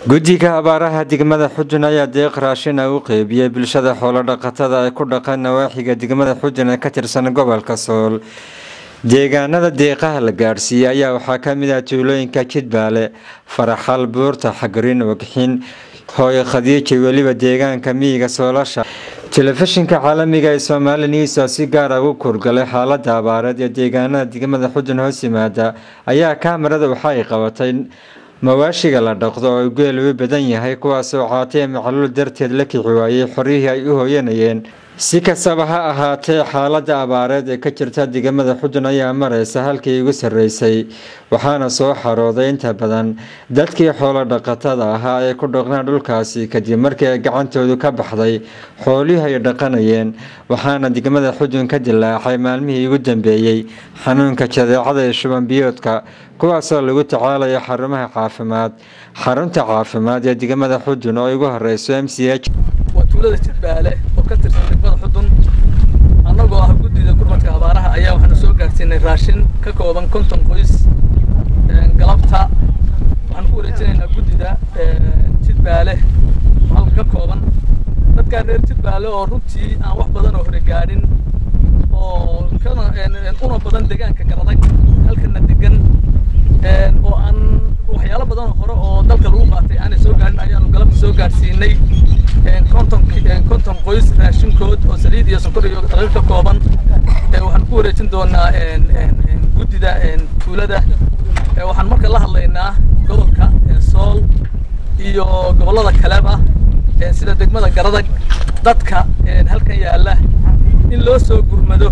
guddiga abaaraha degmada xujun ayaa deeq raashin ah u qeybiyey bulshada xoolo-dhaqatada ee ku dhaqan nawaaxiga degmada xujun ee ka tirsan gobolka sool deegaanada deeqaha la gaadhsiiyey ayaa waxaa kamid ah tuulooyinka jidbaale faraxal buurta xagarin wagxin hooyo khadiija weliba deegaanka miyiga soolasha telefishinka caalamiga ee somaali news oo si gaara ugu kurgalay xaalada abaareed ee deegaanada degmada xujun hoos yimaada ayaa kaamarada waxa ay qabatay mawaashiga la dhaqdo oo geel u badan yahay kuwaasoo caatee macluul darteed la kici waayey xoryihii ay u hooyanayeen si kastaba ha ahaatee xaalada abaareed ee ka jirta degamada xudun ayaa mareysa halkii ugu sarreysay waxaana soo xarooday inta badan dadkii xoolo dhaqatada ahaa ee ku dhaqnaa dhulkaasi kadib markii ay gacantoodu ka baxday xoolihii ay dhaqanayeen waxaana degmada xudun ka dilaacay maalmihii ugu dambeeyey xanuunka jadeecada ee shuban biyoodka kuwaasoo lagu tacaalayo xarumaha caafimaad xarunta caafimaad ee degmada xudun oo ugu horeyso m c h waa tuulada jidbaale oo ka tirsan degmada xudun annagoo ah guddida gurmadka abaaraha ayaa waxaanu soo gaarsiinay raashin ka kooban konton qoys galabta waxaan ku wareejinaynaa guddida jidbaale oo halka ka kooban dadkaa reer jidbaale oo runtii aan wax badan oo hore gaadhin oo kana una badan deegaanka garadag halkana degan oo aan waxyaalo badan hore oo dalka lagu qaatay aanay soo gaadhin ayaanu galabta soo gaadhsiinay konton konton qoys raashinkood oo saliid iyo sonkor iyo daqiiq ka kooban waxaan ku wareejin doonaa guddida tuulada waxaan marka la hadlaynaa gobolka sool iyo gobollada kaleba sida degmada garadag dadka halkan yaalla in loo soo gurmado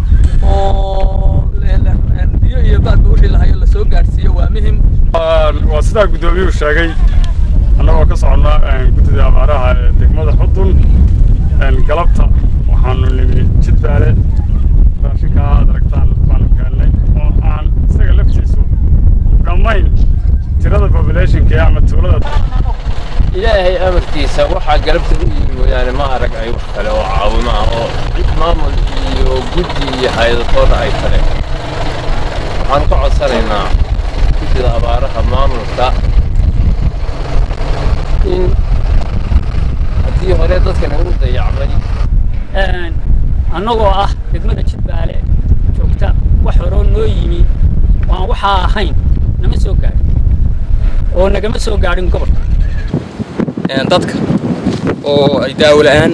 oo biyo iyo baadba wixii lahayo lasoo gaadhsiiyo waa muhim waa sidaa guddoomiyuhu sheegay annagoo ka soconnaa guddida abaaraha ee degmada xudun galabta waxaanu nimi jidbaale raashinkaa aad aragtaan baanu keennay oo aan isaga laftiisu dhammayn tirada populationka ama tuulada ilaahay amarkiisa waxaa galabta u yimi mooyaane ma arag ay wax kale oo caawimo ah oo cid maamul iyo guddi iyo hay-adatoona ay tale waxaanu ka codsanaynaa guddida abaaraha maamulka in haddii hore dadkan ugu dayacmay annagoo ah degmada jidbaale joogta wax horoo noo yimi oo aan waxaa ahayn nama soo gaadhin oo nagama soo gaadhin gobolka dadka oo ay daawo la'aan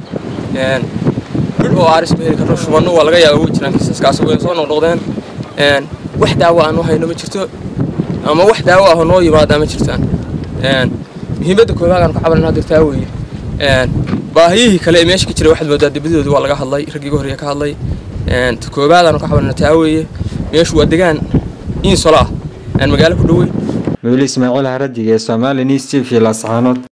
dhul oo aaris ma heli karno shubanno waa laga yaaba way jiraan kiisaskaas way soo noqnoqdeen wax daawo aan u hayno ma jirto ama wax daawo ah oo noo yimaada ma jirtaan muhiimadda koowaad aan ka cabanayna dirtaa weeye baahiyihii kale ee meesha ka jiray waxaad moodaa dibadooda waa laga hadlay raggii ugu horreeya ka hadlay koowaad aanu ka cabanayna taa weeye meeshu waa degaan insola ah aan magaalo ku dhoweyn mawli ismaaciil haradig ee soomaali news t v lascaanood